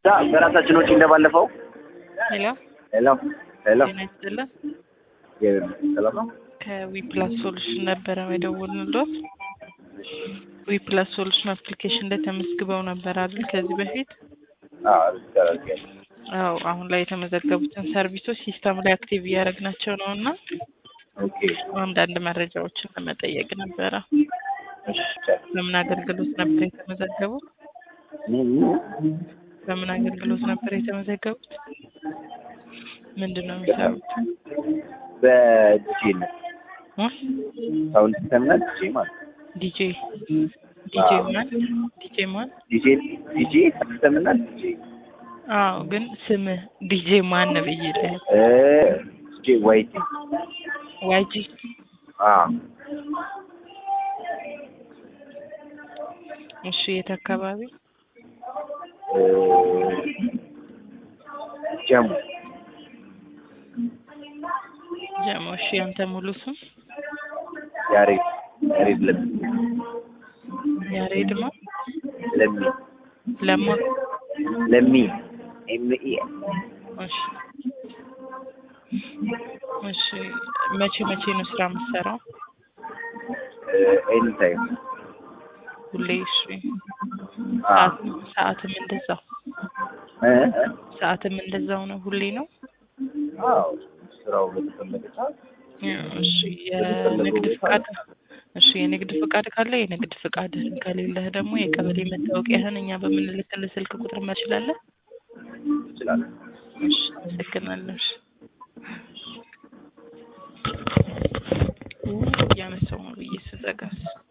በራሳችን ወጪ እንደባለፈው ሄሎ ሄሎ ሄሎ ጤና ይስጥልን። ሰላም ነው። ከዊፕላስ ሶሉሽን ነበረ የደወልንልዎት። ዊፕላስ ሶሉሽን አፕሊኬሽን ላይ ተመዝግበው ነበር አይደል? ከዚህ በፊት አዎ ይቻላል። አዎ። አሁን ላይ የተመዘገቡትን ሰርቪሶች ሲስተም ላይ አክቲቭ እያደረግናቸው ነው እና ኦኬ አንዳንድ መረጃዎችን ለመጠየቅ ነበረ። እሺ ይቻላል። በምን አገልግሎት ነበር የተመዘገቡት? በምን አገልግሎት ነበር የተመዘገቡት? ምንድን ነው የሚሰሩት? በዲጄ ነው እ? ሳውንድ ሲስተም እና ዲጄ ማለት ነው። ዲጄ ዲጄ ማን ዲጄ ማን? ዲጄ ዲጄ ሲስተም እና ዲጄ አዎ፣ ግን ስምህ ዲጄ ማን ነው ብዬልህ። እ ዲጄ ዋይቲ ዋይጂ አ እሺ፣ የት አካባቢ? እ ጀሙ ጀሞ። እሺ፣ ያንተ ሙሉ ስም ያሬድ ያሬድ ለሚ ያሬድ ነው ለሚ ለማ። ለሚ ኤም ኢ እሺ፣ እሺ። መቼ መቼ ነው ስራ የምትሰራው? ኤኒ ታይም ሁሌ? እሺ። አ ሰዓትም ሰዓትም እንደዛው እ ሰዓትም እንደዛው ነው? ሁሌ ነው? አዎ ስራው በተፈለገ ሰዓት እሺ። የንግድ ፍቃድ እሺ፣ የንግድ ፍቃድ ካለ የንግድ ፍቃድህን፣ ከሌለህ ደግሞ የቀበሌ መታወቂያህን እኛ በምንልክልህ ስልክ ቁጥር መችላለህ። እንችላለን። እሺ፣ አመሰግናለሁ። እሺ። እያነሳው ነው ብዬ ስዘጋስ